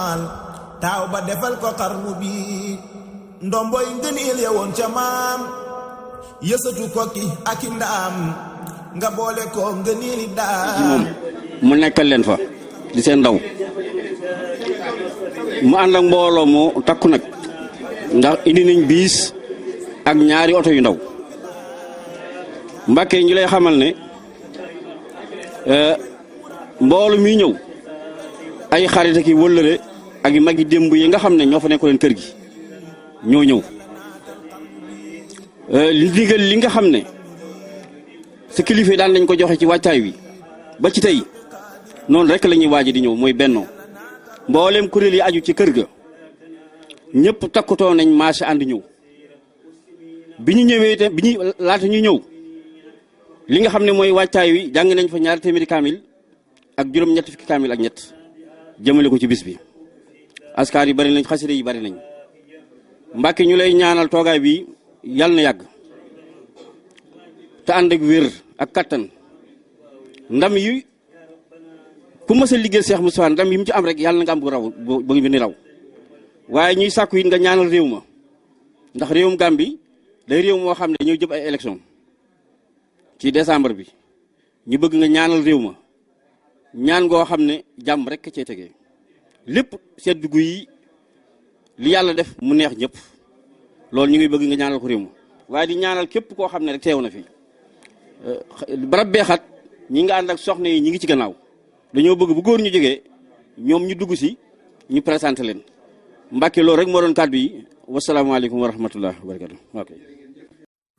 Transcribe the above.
taaw ba defal ko xarnu bi ndomboy ngëneel ya woon ca maam yësatu kokki ak i ndaam nga boole ko ngëneeli daam mu nekkal leen fa di seen ndaw mu ànd ak mbooloo mu takku nag ndax indi nañ biis ak ñaari oto yu ndaw Mbàkke ñu lay xamal ne mboolu mi ñëw ay xarit ak i wëllëre ak i magi démb yi nga xam ne ñoo fa nekkoon kër gi ñoo ñëw li ndigal li nga xam ne sa kilifa daan nañ ko joxe ci wàccaay wi ba ci tey noonu rek la ñuy waaj di ñëw mooy bennoo mboolem kuréel yi aju ci kër ga ñëpp takkutoo nañ marché ànd ñëw bi ñu ñëwee te bi ñu laata ñu ñëw li nga xam ne mooy wàccaay wi jàng nañ fa ñaari téeméeri kaamil ak juróom-ñett fukki kaamil ak ñett jëmale ko ci bis bi askar yi bari nañ xasida yi bari nañ mbàkke ñu lay ñaanal toogaay bi yàlla na yàgg te ànd ak wér ak kattan ndam yi ku mës a liggéey Cheikh Moustapha ndam yi mu ci am rek yàlla na nga am bu raw bu ni raw waaye ñuy sàkku it nga ñaanal réew ma ndax réewum Gàmbi day réew moo xam ne dañoo jëm ay élection ci décembre bi ñu bëgg nga ñaanal réew ma ñaan ngoo xam ne jàmm rek cee tegee lépp sedd gu yi li yàlla def mu neex ñëpp loolu ñu ngi bëgg nga ñaanal ko réew ma waaye di ñaanal képp koo xam ne rek teew na fi barab beexat ñi nga ànd ak soxna yi ñi ngi ci gannaaw dañoo bëgg bu góor ñu jógee ñoom ñu dugg si ñu présenté leen Mbàkke loolu rek moo doon kàddu yi wasalaamaaleykum wa rahmatullah wa barakatu ok